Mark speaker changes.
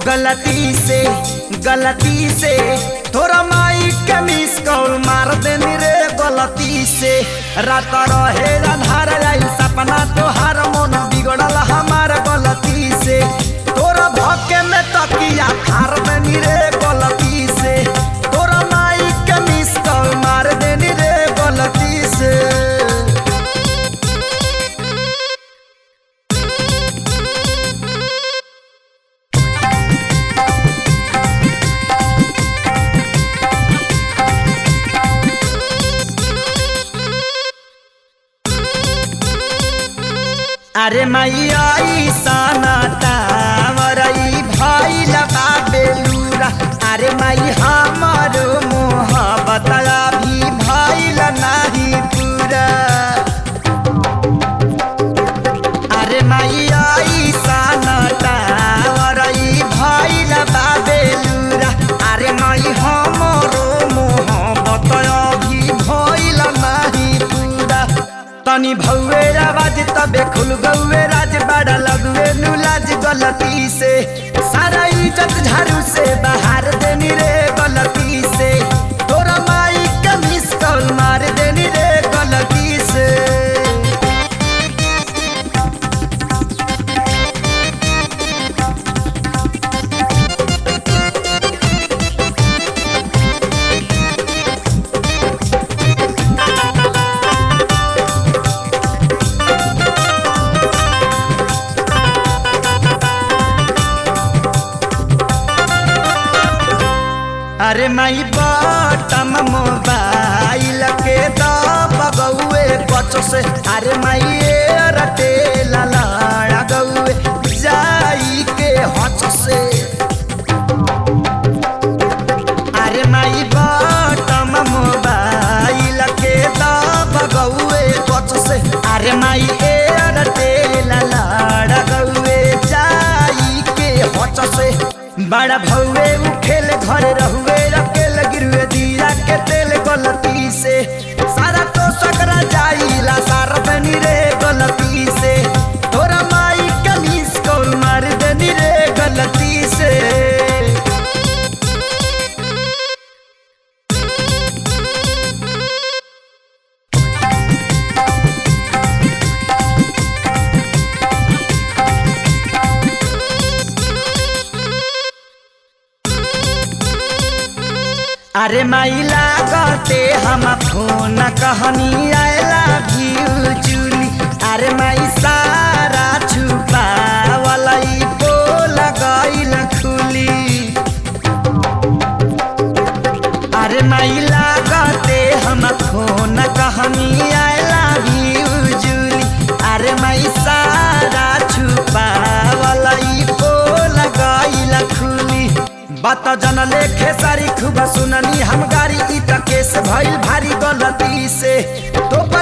Speaker 1: गलती से गलती से थोड़ा माई के मिस कॉल मार देनी रे गलती से रात रहे आधार आई सपना तोहार मन बिगड़ल हमार गलती से तोरा धक्के में तकिया फार देनी रे गलती से तोरा माई के मिस कॉल मार देनी रे गलती से अरे मैया ईसाना टावरई भाई लगा बेलूरा अरे माई हमार मोहब्बत भी भाई नहीं पूरा अरे मैया ईसाना टावरई भाई लगा बेलूरा अरे माई हमारो मोहब्बत भी भाई नहीं पूरा तनी भौवे आवाज तबे खुल गौवे राज बड़ा लगवे नुलाज गलती से सारा इज्जत झाड़ू से बाहर देनी रे गलती से तोरा माई के मिस कॉल मार देनी रे गलती से अरे माई बटम मोबाइल के दबगौए बच से अरे माई रटे लड़ा गौए जाई के हच से अरे माई बटम मोबाइल के दबगौए बच से अरे माई रटे लड़ा गौए जाई के हच से बड़ा भौवे उठेल घर रहुए अकेल गिरुए दिया के तेल गलती से सारा तो सकरा जाइला सारा बनी रे गलती से तोरा माई कमीज कौन मार देनी रे गलती से अरे माई लागते हम फोन कहनी आयला भी चुली अरे माई सारा छुपा वाला बोल गईल खुली अरे माई लागते हम फोन कहनी आयला भी जुली अरे माई सारा छुपा वाला बोल गईल खुली बात जन लेखे सारी खूब सुननी हम गाड़ी ई त केस भइल भारी गलती से तो पर